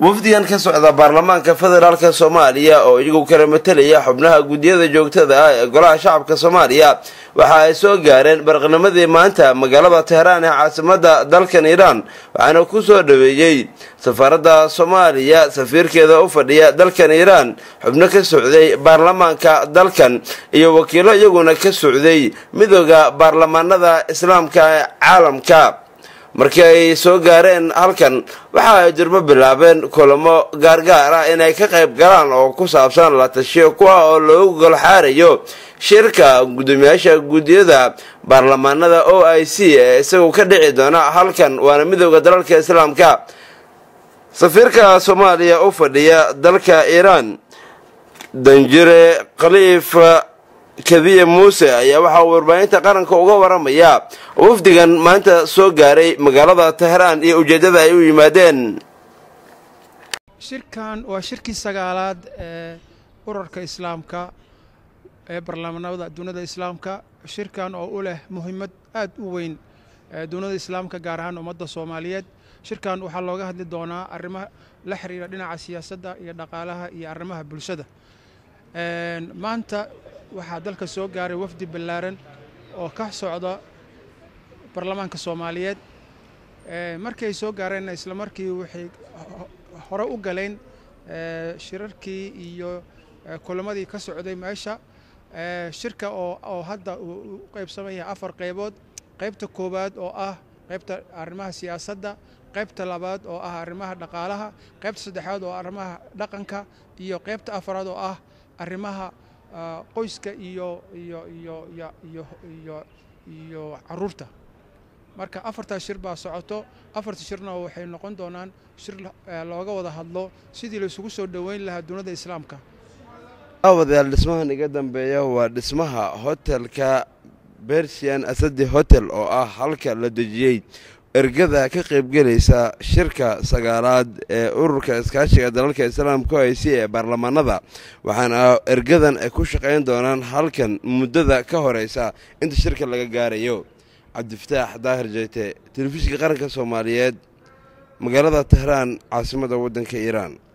wafdigan ka socda baarlamaanka federaalk soomaaliya oo iyagu kala matelaya xubnaha guddiyada joogtada ah ee golaha shacabka soomaaliya waxa ay soo gaareen barqnimadii maanta magaalada teheraan ee caasimada dalkan iiraan waxaana ku soo dhaweeyey safaaradda soomaaliya safiirkeeda u fadhiya dalkan iiraan xubno ka socday baarlamaanka dalkan iyo wakiilo iyaguna ka socday midooda baarlamaanada islaamka ee caalamka markii ay soo gaareen halkan waxa ay durbo bilaabeen kulamo gaargaar ah inay ka qayb galaan oo ku saabsan la tashiyo kuwa oo loogu golxaarayo shirka guddoomiyaasha guddiyada baarlamaanada o i c ee isagu ka dhici doona halkan waana midooda dalalka islaamka safiirka soomaaliya u fadhiya dalka iiraan danjire khaliif kadiye muuse ayaa waxaa uu warbaahinta qaranka uga waramayaa wafdigan maanta soo gaaray magaalada teheraan iyo ujeeddada ay u yimaadeen shirkan waa shirkii sagaalaad ee urarka islaamka ee baarlamaanada dunida islaamka shirkan oo u leh muhiimad aad u weyn ee dunida islaamka gaar ahaan ummadda soomaaliyeed shirkan waxaa looga hadli doonaa arrimo la xiriira dhinaca siyaasadda iyo dhaqaalaha iyo arrimaha bulshada maanta waxaa dalka soo gaaray wafdi ballaaran oo ka socda baarlamaanka soomaaliyeed markii ay soo gaareenna isla markii waxay hore u galeen shirarkii iyo kulamadii ka socday meesha shirka oo hadda uu u qaybsamaya afar qaybood qaybta koowaad oo ah qaybta arrimaha siyaasadda qaybta labaad oo ah arrimaha dhaqaalaha qaybta saddexaad oo arrimaha dhaqanka iyo qaybta afaraad oo ah arrimaha qoyska iyo iyo iyo iyo iyo iyo caruurta marka afartaa shir baa socoto afarta shirna waxay noqon doonaan shir looga wada hadlo sidii laisugu soo dhoweyn lahaa dunida islaamka aawadayaal dhismahan iga dambeeya waa dhismaha hotelka bersian asadi hotel oo ah halka la dejiyey ergada ka qaybgelaysa shirka sagaalaad ee ururka iskaashiga dalalka islaamka o i c ee baarlamaanada waxaana ergadan ay ku shaqayn doonaan halkan muddada ka horeysa inta shirka laga gaarayo cabdifataax daahir jeyte telefishinka qaranka soomaaliyeed magaalada tehraan caasimada waddanka iiraan